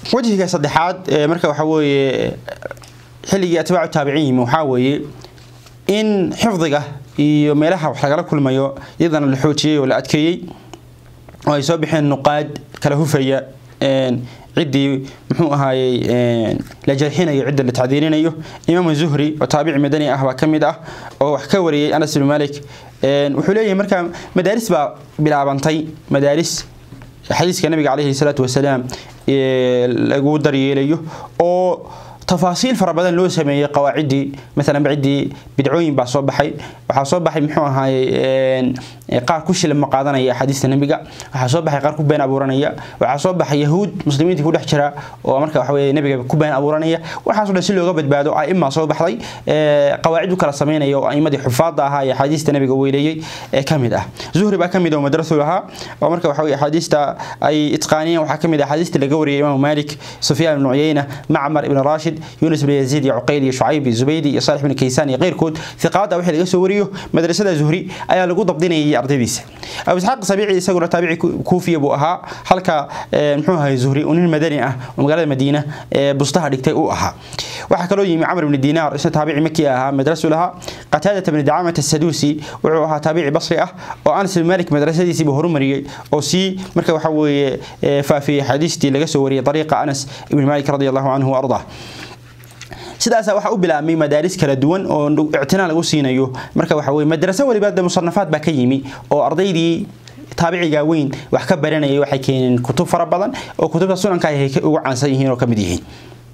wajhiga saddexaad marka waxa weeye xilligii atbaacu taabiciin yimi waxaa weeye in xifdiga iyo meelaha wax lagala kulmayo iyadana la xoojiyey oo la adkeeyey oo ay soo baxeen nuqaad kala hufaya ciddii muxuu ahaayey la jarxinayo cidda la tacdiirinayo imaam zuhri oo taabici madani ah baa ka mid ah oo wax ka wariyey anas ibn malik wuxuu leeyahay markaa madaaris baa bilaabantay madaaris xadiiska nabiga calayhi salaatu wasalaam lagu daryeelayo oo tafaasiil fara badan loo sameeyey qawaaciddii maalan ciddii bidcooyin baa soo baxay waxaa soo baxay muxuu ahaayey qaar ku shilin ma qaadanaya axaadiista nebiga waxaa soo baxay qaar ku been abuuranaya waxaa soo baxay yahuud muslimiinta ku dhex jira oo marka waxa weye nebiga ku been abuuranaya waxaasoo dhan si looga badbaado aima soo baxday qawaacid u kala sameynaya oo aimadii xufaadda ahaa ee axaadiista nebiga weyleeyey ee ka mid ah zuhri baa ka mid oo madrasu lahaa oo marka waxa weye axaadiista ay itqaaniyeen waxaa ka mid ah axaadiista laga wariyay imaamu malik sufyaan ibnu cuyeyna macmar ibn rashid يونس بن يزيد عقيل شعيب زبيدي صالح بن كيسان غيركود ثقات او وحي سو وريو مدرسه زهري ayaa lagu dabdinayay ardaydiisa abu isxaaq sabiici isaguna taabici kuufiya buu ahaa halka muxuu ahay zuhri unin madani ah oo magaalada madiina bustaha dhigtay uu ahaa waxaa kaloo yimi camr ibn diinaar isna taabici maki ahaa madrasu lahaa qataadata bn dacaamata saduusi wuxuu ahaa taabici basri ah oo anas ibn malik madrasadiisiiba horumariyey oo sii marka waxa weeye faafiyey xadiistii laga soo wariyey dariiqa anas ibn malik radi allahu canhu waardah sidaas waxa u bilaabmay madaaris kala duwan oo ictinaa lagu siinayo marka waxa weye madraso waliba de musanafaad baa ka yimi oo ardaydii taabiciga weyn wax ka baranayay waxay keeneen kutub fara badan oo kutubta sunanka ay ugu caansan yihiin oo ka mid yihiin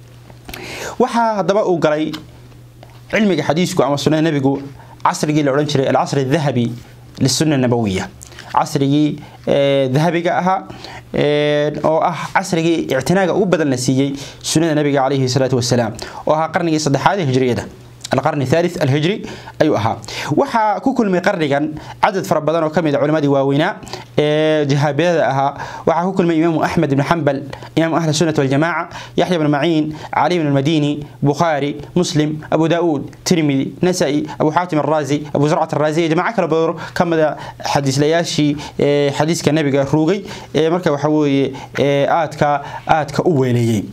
waxaa haddaba uu galay cilmiga xadiisku ama sunnada nebigu casrigii la odhan jiray alcasri adahabi lisunna nabawiya casrigii dahabiga ahaa oo ah casrigii ictinaaga ugu badan la siiyey sunnada nabiga calayhi salaatu wasalaam oo ahaa qarnigii saddexaad ee hijriyada القرن الثالث الهجري أيها أها وحا كل من قرنيا عدد فربضان وكم علماء واوينا جهابية أها وحا كل من إمام أحمد بن حنبل إمام أهل السنة والجماعة يحيى بن معين علي بن المديني بخاري مسلم أبو داود ترمذي نسائي أبو حاتم الرازي أبو زرعة الرازي جماعة كلا بدر كم حديث لياشي حديث كنبي روغي مركب وحوي آتك آتك أولي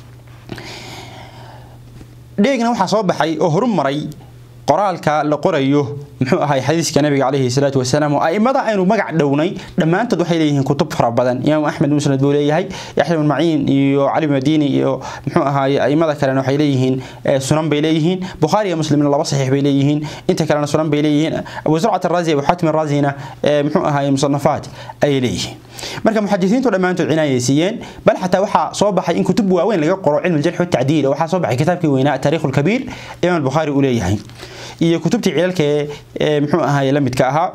dheegna waxaa soo baxay oo horu maray qoraalka la qorayo muxuu ahay xadiiska nabiga calayhi salaatu wasalaam oo aimada aynu magac dhownay dhammaantood waxay leeyihiin kutub fara badan imaam axmed musnad buu leeyahay yaxya bin maciin iyo cali madiini iyo muxuu ahaay aimada kalena waxay leeyihiin sunan bay leeyihiin bukhaari iyo muslimna laba saxiix bay leeyihiin inta kalena sunan bay leeyihiin abu zurcat araazi abu xaatim araazina muxuu ahaay musanafaat ayay leeyihiin marka muxadisiintu dhammaantood cinaayay siiyeen bal xataa waxaa soo baxay in kutub waaweyn laga qoro cilmi aljarx watacdiil oo waxaa soo baxay kitaabkii weynaa taariikh alkabiir imaam albukhaari uu leeyahay iyo kutubtii cilalka ee muxuu ahaay la midka ahaa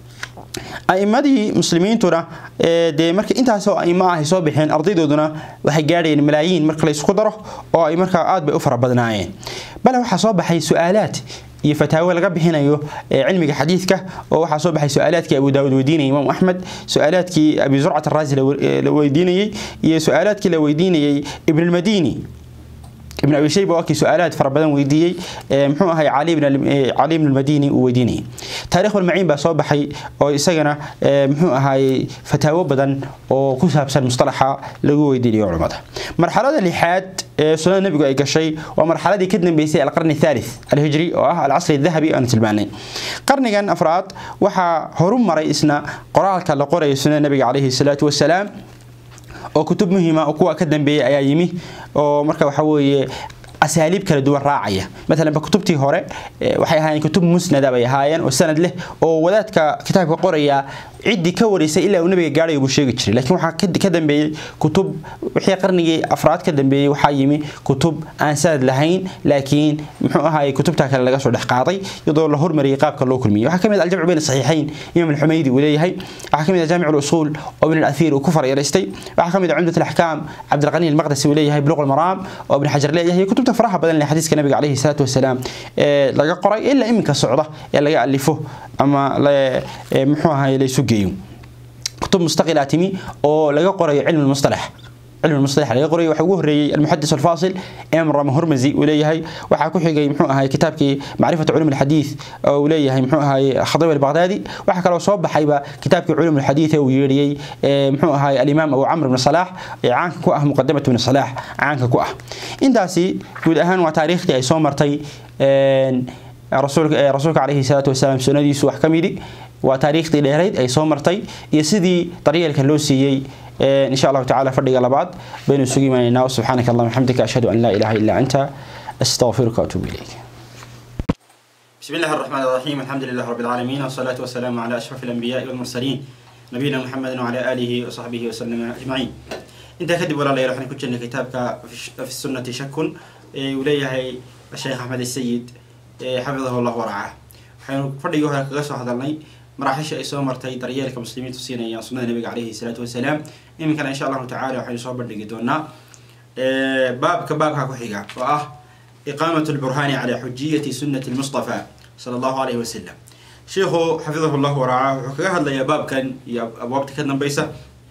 aimadii muslimiintuna dee marka intaasoo aimo ah ay soo baxeen ardaydooduna waxay gaadhayeen malaayiin marka la isku daro oo ay markaa aad bay u fara badnaayeen bale waxaa soo baxay su-aalaad iyo fataawo laga bixinayo cilmiga xadiidka oo waxaa soo baxay su-aalaadkii abu daawud weydiinayay imaam axmed su-aalaadkii abi zurcat araazi la weydiinayey iyo su-aalaadkii la weydiinayey ibn almadini ابن ابي شيبه وكي سؤالات فربدان ويديي محو هي علي بن علي بن المديني ويديني تاريخ المعين با سو بخاي oo isagana muxuu ahaay fataawo badan oo ku saabsan mustalaxa lagu weydiinayo culimada marxalada lixaad ee sunnada nabigu ay gashay waa marxaladii ka dambeysay alqarni thalith alhijri oo ah alcasri dahabi aan tilmaanay qarnigan afraad waxaa horu maray isna qoraalka la qorayo sunnada nabiga calayhi salaatu wasalaam oo kutub muhiima oo kuwa ka dambeeyay ayaa yimi oo marka waxa weeye asaaliib kala duwan raacaya maalan ba kutubtii hore waxay ahaayeen kutub musnada bay ahaayeen oo sanad leh oo wadaadka kitaabka qoraya ciddii ka wareysay ilaa uu nabiga gaadhayo buu sheegi jiray laakiin waxaa ka dambeeyey kutub wixii qarnigii afraad ka dambeeyey waxaa yimi kutub aan sanad lahayn laakiin muxuu ahaayey kutubta kale laga soo dhex qaaday iyadoo la hormariyey qaabka loo kulmiyey waxaa kamid aljamcu bayn saxiixayn imaam alxumaydi uu leeyahay waxaa kamid ah jaamic usuul oo ibn al-athiir uu ku faryareystay waxaa kamid ah cumdat alaxkaam cabdilqani almaqdisi uu leeyahay buluq almaraam oo ibn xajar leeyahay kutubta faraha badan ee xadiiska nabiga calayhi salaatu wasalaam ee laga qoray ilaa iminka socda ee laga alifo ama muxuu ahaayey laysu geeyo kutub mustaqila timi oo laga qorayo cilmi mustalax علم المصطلح laga qoray waxa ugu horeeyay المحدث الفاصل امر هرمزي وليهي waxa ku xigay muxuu ahay kitaabkii معرفة علوم الحديث oo leeyahay muxuu ahay خضيب البغدادي waxa kale oo soo baxayba kitaabkii علوم الحديث oo yeeriyay muxuu ahay الإمام أبو عمرو بن صلاح caanka ku ah مقدمة بن صلاح caanka ku ah intaasi guud ahaan waa taariikhdii ay soo martay rasuulka rasuulka calayhi salaatu wasalaam sunnadiisu wax ka midi waa taariikhdii dheerayd ay soo martay iyo sidii daryeelka loo siiyey إن شاء الله تعالى فرق لبعض بين السوق ما سبحانك اللهم وبحمدك أشهد أن لا إله إلا أنت أستغفرك وأتوب إليك بسم الله الرحمن الرحيم الحمد لله رب العالمين والصلاة والسلام على أشرف الأنبياء والمرسلين نبينا محمد وعلى آله وصحبه وسلم أجمعين انت كدب ولا لا يروح كتشن كتابك في السنة شك وليه الشيخ أحمد السيد حفظه الله ورعاه حين فرق هذا قصة هذا maraaxiisha ay soo martay daryeelka muslimiintu siinayaan sunnada nabiga caleyhi salaatu wasalaam iminkana insha allahu tacala waxaynu soo bandhigi doonaa baabka baabka ku xiga oo ah iqaamat lburhaani calaa xujiyati sunnati lmustafa sala allahu alayhi wasalam sheikhu xafidahu llah waracaa wuxuu kaga hadlayaa baabkan iyo abwaabta ka dambeysa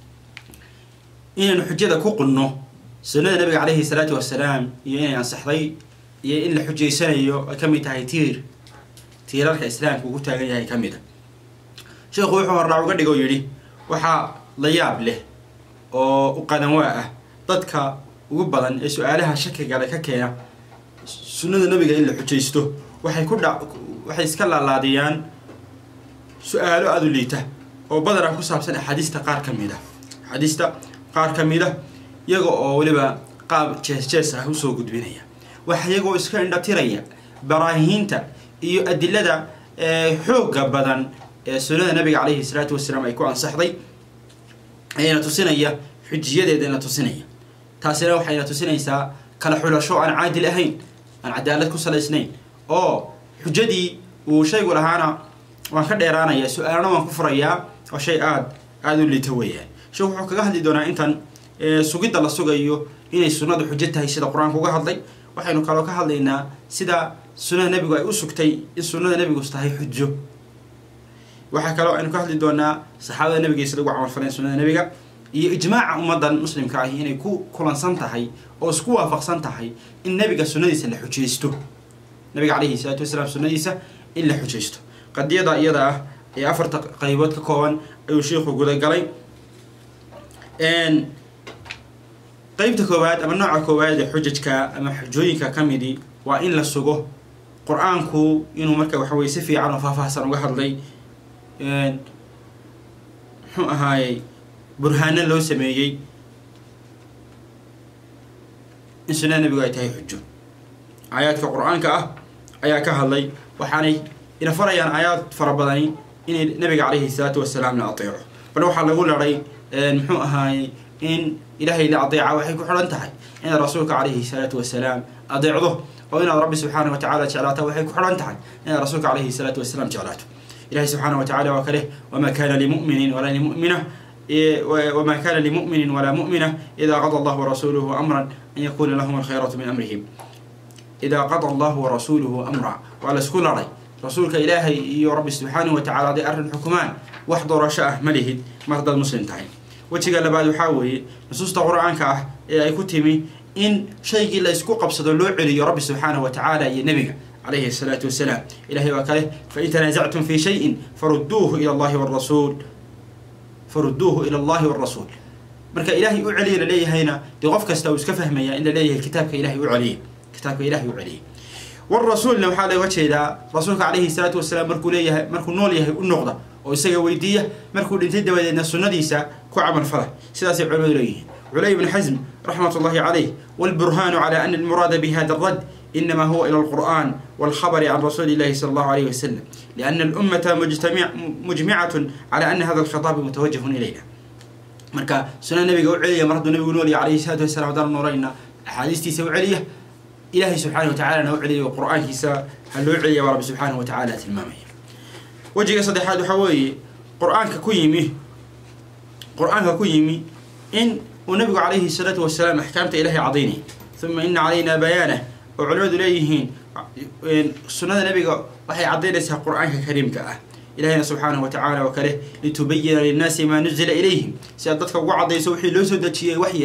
inaynu xujada ku qunno sunnada nabiga caleyhi salaatu wasalaam iyo inay ansaxday iyo in la xujaysanayo ay kamid tahay tiir tiirarka islaamka ugu taagan yahay kamid a sheekhu wuxuu hordhac uga dhigo yidhi waxaa la yaab leh oo u qadanwaa ah dadka ugu badan ee su-aalaha shakigale ka keena sunnada nabiga in la xujaysto waxay ku dha waxay iska laalaadiyaan su-aalo aada u liita oo badanaa ku saabsan axaadiista qaar ka mid a axaadiista qaar ka mid a iyaga oo weliba qaab jees jees ah usoo gudbinaya waxa iyagoo iska indhatiraya baraahiinta iyo adilada xoogga badan ee sunnada nabiga caleyhi salaatu wasalaam ay ku ansaxday ayna tusinaya xujiyadeedana tusinaya taasina waxayna tusinaysaa kala xulasho aan caadil ahayn aan cadaalad ku salaysnayn oo xujadii uu shaygu lahaana waan ka dheeraanaya su-aalna waan ku furayaa oo shay aada aada u liita weeyaan sheekhu wuxuu kaga hadli doonaa intan sugidda la sugayo inay sunnadu xujo tahay sida qur-aanka uga hadlay waxaynu kaloo ka hadlaynaa sida sunnada nebigu ay u sugtay in sunnada nebigu tahay xujo waxaa kaloo aynu ka hadli doonaa saxaabada nabiga sida ugu camalfaleen sunnada nabiga iyo ijmaaca ummadan muslimka ahi inay ku kulansan tahay oo isku waafaqsan tahay in nabiga sunnadiisa la xujaysto nabiga caleyhi salaatu wasalaam sunnadiisa in la xujaysto qadiyada iyada ah ee afarta qaybood ka kooban ayuu sheikhu gudagalay qeybta koowaad ama nooca koowaad ee xujajka ama xujooyinka ka midi waa in la sugo qur-aanku inuu marka waxaweye si fiican oo faahfaahsan uga hadlay muxuu ahaayey burhaano loo sameeyey in sunnada nabigu ay tahay xujo aayaadka qur-aanka ah ayaa ka hadlay waxaanay ina farayaan aayaad fara badani inay nabiga caleyhi salaatu wasalaam la ateeco bal waxaa lagu laday muxuu ahaayey in ilaahay la adeeca waxay ku xidhan tahay inaad rasuulka caleyhi salaatu wasalaam adeecdo oo inaad rabbi subxaana wa tacala jeclaata waxay ku xidhan tahay inaad rasuulka caleyhi salaatu wasalaam jeclaato ilahi سبحانه وتعالى وكله وما كان لمؤمن ولا لمؤمنة وما كان لمؤمن ولا مؤمنة إذا قضى الله ورسوله أمرا أن يكون لهم الخيرة من أمرهم إذا قضى الله ورسوله أمرا وعلى سكول رأي رسولك إلهي يا رب سبحانه وتعالى دي أرن حكمان واحضر شاء ملهد مرضى المسلم تعين وتقال بعد يحاول نصوص القرآن كاه أي كتمي إن شيء لا يسكو قبصة اللوعي يا رب سبحانه وتعالى يا نبي عليه الصلاة والسلام إلهي وكاله فإن تنازعتم في شيء فردوه إلى الله والرسول فردوه إلى الله والرسول marka ilaahay u celiya laleeyahay hina dee qof kasta uu iska fahmaya in la leeyahay kitaabka ilaahay u celiya kitaabka ilaahay u celiya warasuulna waxaa looga jeedaa rasuulka calayhi salaatu wasalaam markuu leeyahay markuu nool yahay u noqda oo isaga weydiiya markuu dhintay dabadeedna sunnadiisa ku camal fala sidaasay culimadu leeyihiin culay ibn xasm raxmat ullahi calayh walburhaanu cala ana almuraada bihada alrad إنما هو إلى القرآن والخبر عن رسول الله صلى الله عليه وسلم لأن الأمة مجتمع مجمعة على أن هذا الخطاب متوجه إلينا marka sunan nabiga u celiya mar hadduu nabigu nool yahay calayhi salaatu wasalaam haddaan noorayna axaadiistiisa u celiya ilaahay subxaana watacalana u celiya qur-aankiisa ha loo celiya baa rabbi subxaana watacaala tilmaamaya wejiga saddexaad waxaa weeye qur-aanka ku yimi qur-aanka ku yimi in uu nabigu calayhi salaatu wasalaam axkaamta ilaahay cadaynay uma ina calayna bayaanah oo culimadu leeyihiin sunnada nabiga waxay caddaynaysaa qur-aanka kariimka ah ilahina subxaanahu watacaala oo kale litubayina linnaasi maa nuzila ilayhim si aad dadka ugu caddayso wixii loo soo dejiyey waxyi ah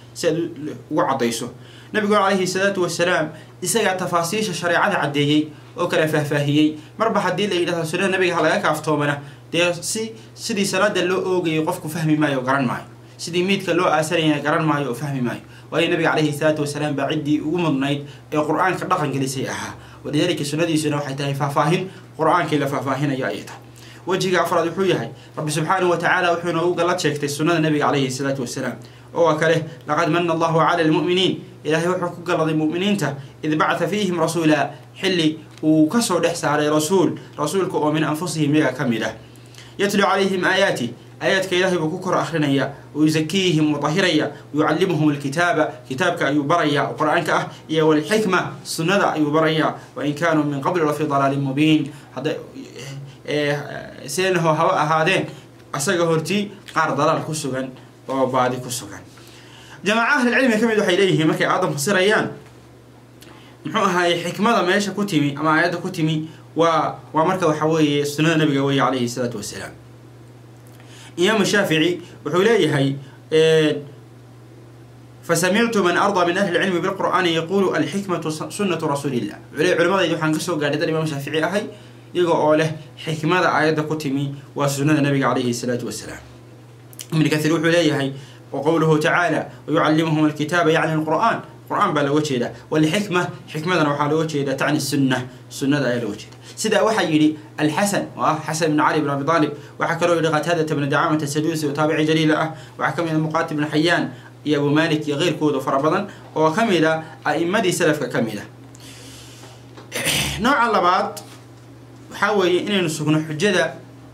si aad ugu caddayso nabiguna calayhi salaatu wasalaam isagaa tafaasiisha shareecada caddeeyey oo kala faahfaahiyey marba haddii la yidhahdo sunnada nabiga ha laga kaaftoomana dee si sidii salaada loo oogayay qofku fahmi maayo oo garan maayo sidii miidka loo aasanayana garan maayo oo fahmi maayo waayo nabiga calayhi salaatu wasalaam baa ciddii ugu mudnayd ee qur-aanka dhaqan gelisay ahaa walidaalika sunnadiisuna waxay tahay faahfaahin qur-aankii la faahfaahinayo ayay tahay wejiga afraad wuxuu yahay rabbi subxaanahu watacaala wuxuu inoogu gallad sheegtay sunnada nabiga calayhi salaatu wasalaam oo kale laqad mana allahu cala almu'miniin ilaahay wuxuu ku galladay mu'miniinta id bacata fiihim rasuula xilli uu kasoo dhex saaray rasuul rasuulka oo min anfusihim iyaga ka mid ah yatlu calayhim aayaati aayaadka ilaahay buu ku kor akrinaya wayusakiihim mudahiraya wayucallimuhum alkitaaba kitaabka ayuu baraya oo qur-aanka ah iyo walxikma sunnada ayuu baraya wain kaanuu min qabli lafii dalaalin mubiin hadda seenaho haba ahaadeen asaga hortii qaar dalaal ku sugan oo baadi ku sugan jamaaca ahlilcilmiga ka mid waxay leeyihiin markay aadan fasirayaan muxuu ahaay xikmada meesha ku timi ama aayadda ku timi waa waa marka waxa weeye sunnada nabiga weeye calayhi salaatu wasalaam imaamu shaafici wuxuu leeyahay fasamictu man ardaa min ahli lcilmi bilqur'aani yaquulu alxikmatu sunnatu rasuulillah wuxuu leeyahy culimadaydi waxaan kasoo gaadhay dan imaam shaafici ahay iyaga oo leh xikmada aayadda ku timi waa sunnada nabiga calayhi salaatu wasalaam ibn kahiir wuxuu leeyahay وقوله تعالى ويعلمهم الكتاب يعني القرآن القرآن بلا وجهه والحكمة حكمة وحال وجهه تعني السنة سنة أي وجهه سيدا وحا يلي الحسن وحسن بن علي بن أبي طالب وحكى له لغة هذا بن دعامة السدوسي وتابعي جليل أه وحكى من المقاتل بن حيان يا أبو مالك يا غير كود فربضا وكمل أئمة سلف كملة نوع اللبات وحاول إن نسكن حجة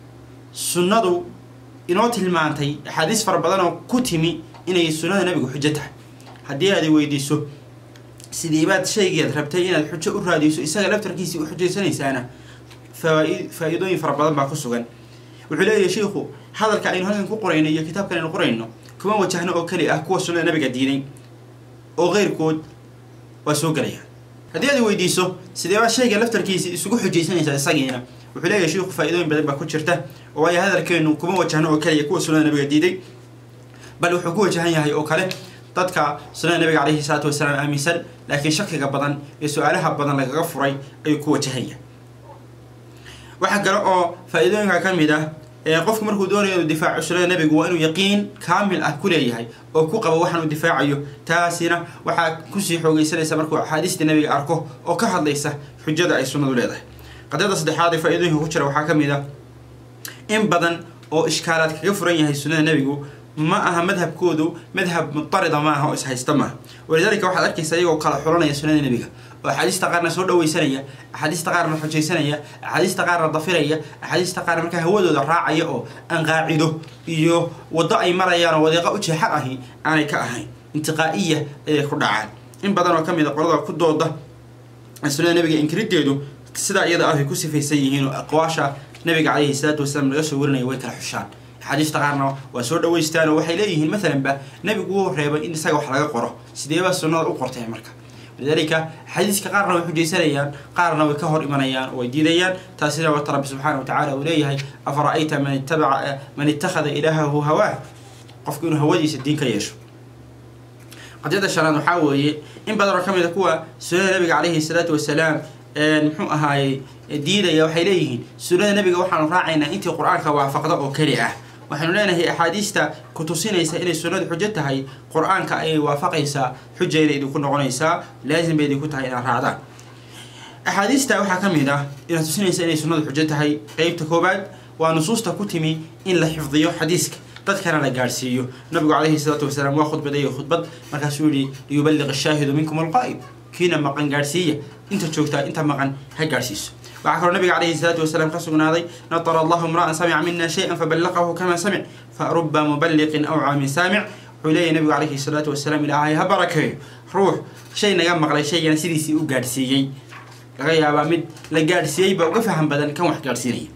سنة inoo tilmaantay axaadiis fara badan oo ku timi inay sunnada nabigu xujo tahay haddii aad weydiiso sidiibaad shaygeed rabtay inaad xujo u raadiso isaga laftarkiisii u xujaysanaysaana faa-iidooyin fara badan baa ku sugan wuxuu leeyahay shiikhu hadalka aynu halkan ku qorayno iyo kitaabkan aynu qorayno kuma wajahno oo keli ah kuwa sunnada nabiga diiday oo keyrkood waa soo gelayaan haddii aad weydiiso sideebaad shayga laftarkiisii isugu xujaysanaysaa isagiina wuxuu leeyahay shiikhu faa-iidooyin badan baa ku jirta oo waayo hadalkeenu kuma wajahno oo kaliya kuwa sunnada nabiga diiday bal wuxuu ku wajahan yahay oo kale dadka sunnada nabiga calayhi salaatu wasalaam aaminsan laakiin shakiga badan ee su-aalaha badan lagaga furay ayuu ku wajahan yahay waxaa kale oo faa-iidooyinka ka mid ah qofku markuu doonayo inuu difaaco sunnada nabigu waa inuu yaqiin kaamil ah ku leeyahay oo ku qabo waxaan uu difaacayo taasina waxaa kusii xoogeysanaysa markuu axaadiista nabiga arko oo ka hadlaysa xujada ay sunnadu leedahay qadiyada saddexaad ee faa-iidooyinka ku jira waxaa ka mid ah in badan oo ishkaalaad kaga furan yahay sunnada nebigu ma aha madhabkoodu madhab mutarida ma aha oo ishaysta maaha walidaalika waxaad arkaysa iyagoo kala xulanaya sunnada nebiga oo axaadiista qaarna soo dhaweysanaya axaadiista qaarna xujaysanaya axaadiista qaarna dafiraya axaadiista qaar markaa hawadooda raacaya oo aan qaacido iyo waddo ay marayaan oo wadeeqa u jeexan ahi aanay ka ahayn intiqaa'iya ayay ku dhacaan in badan oo ka mid a qolada ku dooda sunnada nebiga inkirideedu sidaa iyada ah ay ku sifaysan yihiin oo aqwaasha nabiga calayhi salaatu wasalaam laga soo warinaya way kala xushaan axaadiista qaarna waa soo dhaweystaan oo waxay leeyihiin maalanba nabigu wuu reebay in isaga wax laga qoro sideebaa sunnada u qortay marka lidaalika xadiiska qaarna way xujaysanayaan qaarna way ka hor imanayaan oo way diidayaan taasina wata rabbi subxaana watacala uu leeyahay afara-ayta man ittabaca man ittakhada ilaahahu hawaah qofku inuu hawadiisa diin ka yeesho qadiyada shanaad waxaa weeye in badan oo ka mid a kuwa sunnada nabiga calayhi salaatu wasalaam muxuu ahaayey diidaya waxay leeyihiin sunnada nabiga waxaanu raacaynaa intii qur-aanka waafaqda oo keli ah waxaynu leenahay axaadiista ku tusinaysa inay sunnadu xujo tahay qur-aanka ayay waafaqaysaa xujayda idinku noqonaysaa laasim bay idinku tahay inaad raacdaan axaadiista waxaa ka mid ah inaad tusinaysa inay sunnadu xujo tahay qeybta koowaad waa nusuusta ku timi in la xifdiyo xadiiska dadkana la gaadhsiiyo nabigu calayhi salaatu wasalaam waa khudbadeeyo khudbad markaasuu yihi liyuballiq ashaahidu minkum alqaa'ib kiina maqan gaadhsiiya inta joogtaa inta maqan ha gaadhsiiso waxaa kaloo nabiga calayhi salaatu wasalaam ka sugnaaday natara allahu imra'an samica mina shay-an faballaqahu kama samic faruba muballiqin awcaa min saamic wuxuu leeyahy nabigu calayhi salaatu wasalaam ilaahay ha barakeeyo ruux shay naga maqlay shaygana sidiisii u gaadhsiiyey laga yaabaa mid la gaadhsiiyey baa uga faham badan kan wax gaadhsiinaya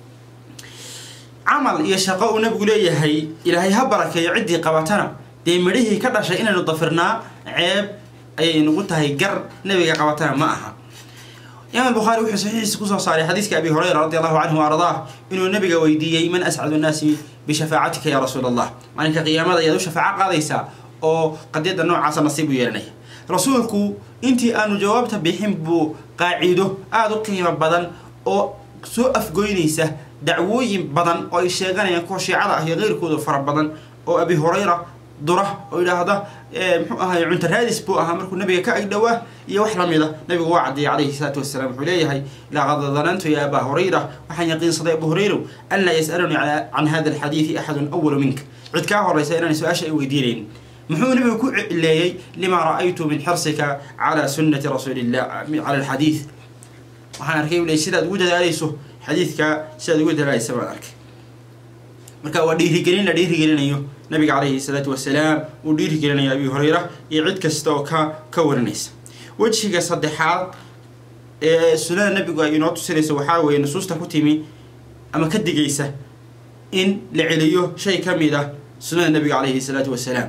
camal iyo shaqo uu nabigu leeyahay ilaahay ha barakeeyo ciddii qabatana dee midhihii ka dhashay inaynu dafirnaa ceeb ayay nagu tahay gar nabiga qabatana ma aha imaam albukhaari wuxuu saxiixiisa kusoo saaray xadiiska abi hurayra radi allahu canhu wa ardaah inuu nabiga weydiiyey man ascadu nnaasi bishafaacatika ya rasuula allah maalinka qiyaamada ayaad u shafaaco qaadaysaa oo qadiyadda noocaasa nasiib u yeelanaya rasuulku intii aanu jawaabta bixin buu qaaciido aada u qiimo badan oo soo afgoynaysa dacwooyin badan oo ay sheeganayaan kuwa shiicada ah iyo keyrkooda fara badan oo abi hurayra dura oo yidhaahda muxuu ahay cunto raadis buu ahaa markuu nabiga ka agdhowaa iyo wax lamida nabigu waa caddeeyay calayhi salaatu wasalaam wuxuu leeyahay laqad danantu ya abaa hurayra waxaan yaqiinsaday abu hurayrow an laa yas'alunii can hada alxadiidi axadun awalu minka cid kaa horaysa inaan su-aasha ay weydiinaynin muxuu nabigu ku cileeyey lima ra'aytu min xirsika cala sunnati rasuulillah cala alxadiid waxaan arkay u leey sidaad ugu dadaalayso xadiidka sidaad ugu dadaalaysa baan arkay marka waa dhiirigelin la dhiirigelinayo nabiga calayhi salaatu wasalaam uu dhiirigelinayo abi hurayra iyo cid kasta oo ka ka warinaysa wejiga saddexaad ee sunnada nabigu ay inoo tusinayso waxaa weeye nusuusta ku timi ama ka digaysa in la celiyo shay ka mid ah sunnada nabiga calayhi salaatu wasalaam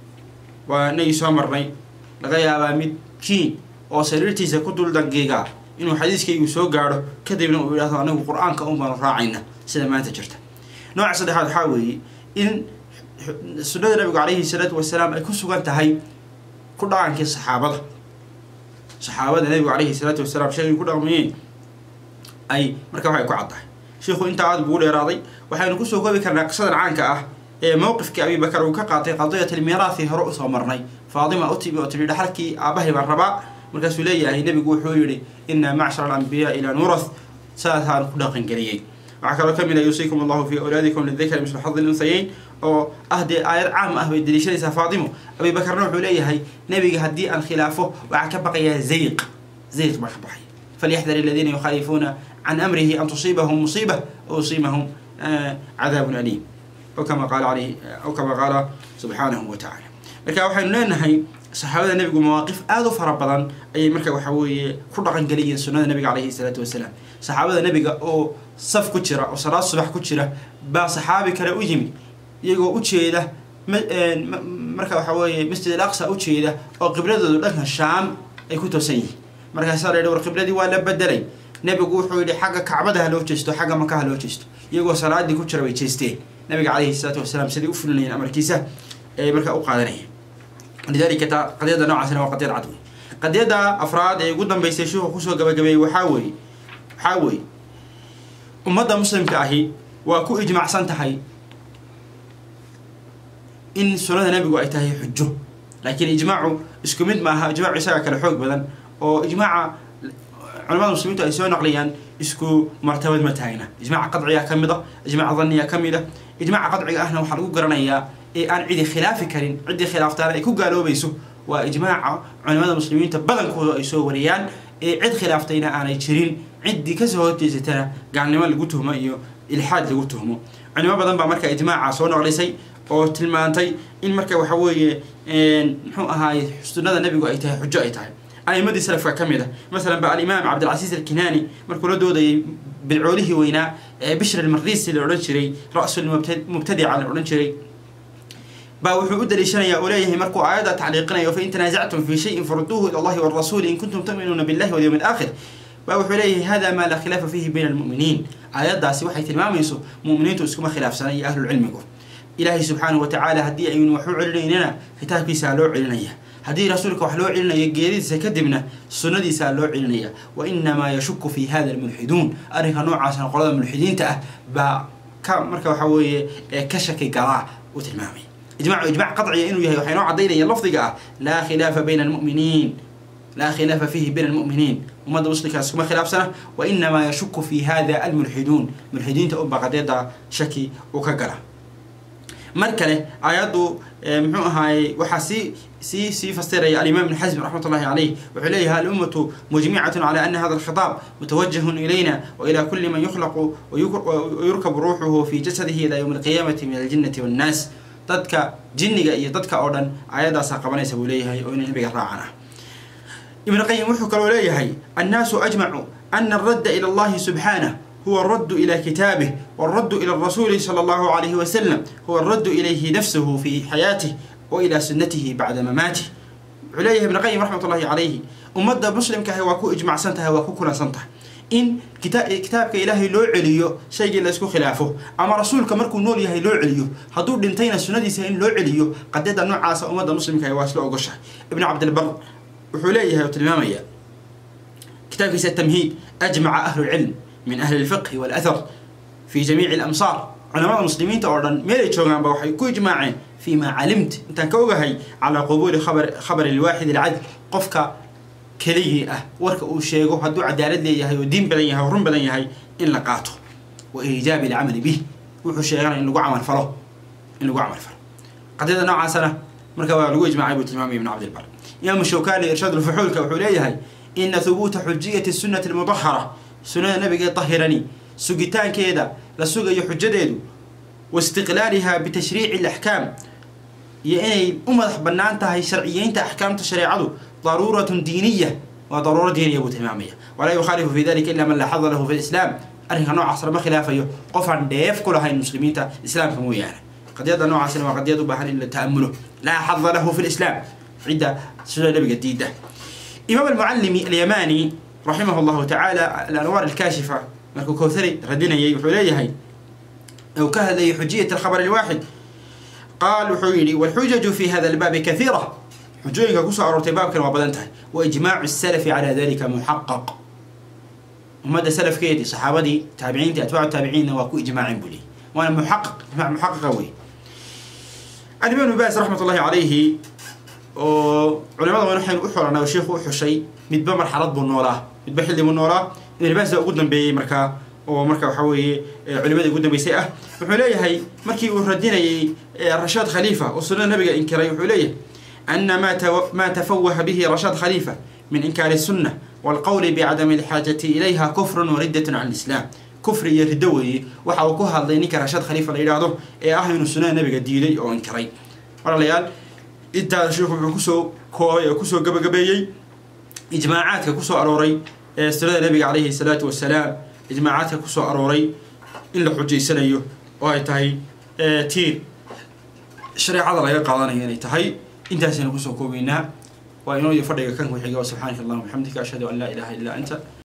waa inagii soo marnay laga yaabaa mid kiin oo sariirtiisa ku dul dangiiga inuu xadiiskaygu soo gaadho kadibna uu yidhahdo anigu qur-aanka un baanu raacayna sida maanta jirta nooca saddexaad waxaa weeye in sunnada nabigu calayhi salaatu wasalaam ay ku sugan tahay ku dhaqankii saxaabada saxaabada nabigu calayhi salaatu wasalaam sheegay ku dhaqmayeen ay marka waxay ku caddahay sheikhu intaa aada bugu dheeraaday waxaynu kusoo koobi karnaa qisadan caanka ah ee mowqifkii abibakar uu ka qaatay qadiyat almiiraathi hore usoo marnay faadima u timi oo tiri dhaxalkii aabahay baan rabaa markaasuu leeyahay nebigu wuxuu yidhi inaa macshara alambiyaa ilaa nurath saasaan ku dhaqangeliyey waxaa kaloo kamid a yuusiikum allahu fi awlaadikum lidakari mislu xadi lunhayeyn oo ah dee aayad caam ah bay daliishanaysaa faatimo abibakarna wuxuu leeyahay nebiga haddii aan khilaafo waxaa ka baqayaa zayq zayq baa ka baxay falyaxdar aladiina yukhaalifuuna can amrihi an tusiibahum musiiba aw yusiibahum cadaabun aliim aw kama qaala alayhi aw kama qaala subxaanahu wa tacala marka waxaynu leenahay saxaabada nebigu mawaaqif aada u fara badan ayay marka waxa weeye ku dhaqangeliyeen sunnada nebiga calayhi salaatu wasalaam saxaabada nebiga oo saf ku jira oo salaad subax ku jira baa saxaabi kale u yimi iyagoo ujeeda marka waxa weeye masjid al aqsa ujeeda oo qibladoodu dhanka shaam ay ku toosan yihiin markaasaa la yidhi war qibladii waa la bedelay nebigu wuxuu yidhi xagga kacbada ha loo jeesto xagga maka ha loo jeesto iyagoo salaadii ku jira bay jeesteen nabiga calayhi salaatu wasalaam siday u fulinayeen amarkiisa ee markaa u qaadanayeen lidalika ta qadiyada noocaasina waa qadiyad cad wey qadiyada afraad ee ugu dambeysay sheikhu kusoo gabagabeeyey waxaa weeye waxaa weeye ummadda muslimka ahi waa ku ijmacsan tahay in sunnada nebigu ay tahay xujo laakiin ijmaacu isku mid maaha ijmaacu isaga kale xoog badan oo ijmaaca culamada muslimiintu ay soo naqliyaan isku martabad ma taagna ijmaaca qadciga ka mid a ijmaaca dhanniga ka mid a ijmaaca qadciga ahna waxaa lagu garanayaa ee aan cidi khilaafi karin ciddii khilaaftaana ay ku gaaloobayso waa ijmaaca culimada muslimiinta badankooda ay soo wariyaan ee cid khilaaftayna aanay jirin ciddii kasoo horjeesatana gaalnimo lagu tuhmo iyo ilxaad lagu tuhmo culimo badan baa marka ijmaaca soo noqlisay oo tilmaantay in marka waxa weeye muxuu ahaay sunnada nebigu ay tahay xujo ay tahay a'imadii salafka ka mid a masalan ba alimaam cabdilcasiis alkinaani markuu la doodayay bidcoolihii weynaa ee bishr almarisi la odhan jiray ra-sulmubtadica la odhan jiray baa wuxuu u daliishanayaa oo leeyahay markuu aayadda tacliiqinayo fain tanaasactum fi shayin faruduuhu ila allahi warasuuli in kuntum tu'minuuna billahi walyawmi alaakhir baa wuxuu leeyahay hada maa laa khilaafa fiihi bayna almu'miniin aayaddaasi waxay tilmaamayso mu'miniintu iskuma khilaafsana iyo ahlulcilmigu ilaahay subxaanahu watacaala haddii aynu wax u celinaynana kitaabkiisaa loo celinaya haddii rasuulka wax loo celinayo geeridiisa kadibna sunnadiisaa loo celinaya wa inamaa yashuku fi hada almulxiduun arrinka noocaasna qolada mulxidiinta ah baa ka marka waxa weeye ka shaki galaa uu tilmaamay ijmacu ijmac qadciya inuu yahay waxay noo caddaynayaan lafdiga ah laa khilaafa bayna almu'miniin laa khilaafa fiihi bayna almu'miniin ummadda muslimkaas kuma khilaafsana wa inamaa yashuku fi hada almulxiduun mulxidiinta unba qadeeda shaki uu ka gala mar kale aayaddu muxuu ahaayey waxaa sii sii sii fasiraya alimaam ibn xasm raxmat ullahi caleyh wuxuu leeyahay alummatu mujmicatun cala ana hada alkhitaab mutawajahun ilayna wa ila kuli man yukhlaqu wayurkabu ruuxuhu fi jasadihi ila yowmi alqiyaamati min aljinnati wannaas dadka jinniga iyo dadka oo dhan aayadaasaa qabanaysa buu leeyahay oo inay nabiga raacan ah ibn qayim wuxuu kaloo leeyahay annaasu ajmacu ana aradda ila allahi subxaanah هو الرد إلى كتابه والرد إلى الرسول صلى الله عليه وسلم هو الرد إليه نفسه في حياته وإلى سنته بعد مماته عليه ابن قيم رحمة الله عليه أمد مسلم كهي واكو إجماع سنتها واكو كنا سنتها in kitaabka ilaahay loo celiyo shaygii la isku khilaafo ama rasuulka markuu nool yahay loo celiyo hadduu dhintayna sunnadiisa in loo celiyo qadiyada noocaasa ummadda muslimka waa isla ogoshahay ibnu cabdilbar wuxuu leeyahay oo tilmaamaya kitaabkiisa tamhiid ajmaca ahlu lcilm min ahli lfiqhi walathar fi jamiici alamsaar culamada muslimiinta oo dhan meelay joogaanba waxay ku ijmaaceen fi ma calimt intaan ka ogahay calaa qabuuli khabari lwaaxid alcadl qofka keligii ah warka uu sheego hadduu cadaalad leeyahay oo diin badan yahay oo run badan yahay in la qaato wa iijaabi alcamali bih wuxuu sheegana in lagu camal falo in lagu camal falo qadiyada noocaasana marka waa lagu ijmaacay buu tilmaamaya ibn cabdilbar imaamu shawkani irshaad ulfuxuulka wuxuu leeyahay ina hubuuta xujiyati sunnati almudahara sunnada nabiga tahirani sugitaankeeda la sugayo xujadeedu wa istiqlaaliha bitashriici alaxkaam iyo inay u madax bannaan tahay sharciyeynta axkaamta shareecadu daruuratun diiniya waa daruuro diiniya buu tilmaamaya walaa yukhaalifu fi dalika ila man laa xada lahu fi lislaam arrinka noocaas lama khilaafayo qof aan dheef ku lahayn muslimiinta islaamka mooyaane qadiyada noocaasina waa qadiyad u baahan in la ta'amulo laa xada lahu fi lislaam cidda sida nabiga diida imaam almucallimi alyamani raximah llahu tacaala alanwaar alkaashifa markuu kowthari radinayay wuxuu leeyahay ou ka hadlayay xujiyat alkhabar alwaaxid qaal wuxuu yidhi walxujaju fi hada albaabi kathiira xujooyinka kusoo aroortay baabkan waa badan tahay wa ijmaacu salafi calaa dalika muxaqaq ummadda salafkeedii saxaabadii taabiciintii atbaacu taabiciinna waa ku ijmaaceen buu leeyay waana muxaqaq ijmac muxaqaqa wey alimaam ibn baas raxmat ullahi calayhi oo culimada waan waxaynu u xolanay oo sheikhu u xushay midba marxalad buu noolaa midba xilli buu noolaa ibn baas baa ugu dambeeyey markaa oo marka waxa weeye culimadii ugu dambeysay ah wuxuu leeyahay markii uu radinayay rashaad khaliifa oo sunnada nabiga inkiray wuxuu leeyahay ana ma tafawaha bihi rashaad khaliifa min inkaari sunna walqowli bicadami alxaajati ilayha kufrun wariddatun can lislaam kufri iyo riddo weeye waxa uu ku hadlay ninka rashaad khaliifa la yidhaahdo ee ah inuu sunnada nabiga diiday oo inkiray walaalayaal intaas sheikhu wuxuu kusoo koobay oo kusoo gabagabeeyey ijmaacaadka kusoo arooray ee sunnada nabiga calayhi salaatu wasalaam ijmaacaadka kusoo arooray in la xujaysanayo oo ay tahay tiir shareecada laga qaadanayo inay tahay intaasaynu kusoo koobaynaa waa inoo iyo fadhiga kan ku xiga subxaanaka allahuma bixamdika ashhadu an laa ilaaha illaa anta